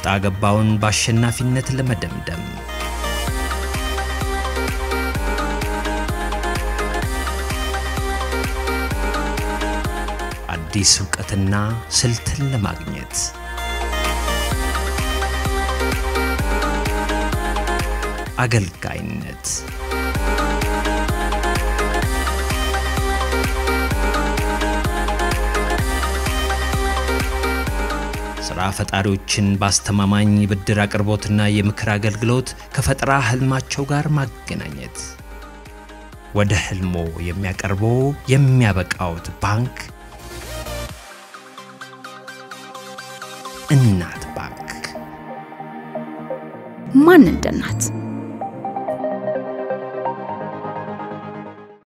ወጣ ገባውን በአሸናፊነት ለመደምደም አዲስ እውቀትና ስልትን ለማግኘት አገልጋይነት ሥራ ፈጣሪዎችን በአስተማማኝ የብድር አቅርቦትና የምክር አገልግሎት ከፈጠራ ህልማቸው ጋር ማገናኘት ወደ ህልሞ የሚያቀርበው የሚያበቃዎት ባንክ እናት ባንክ ማን እንደ እናት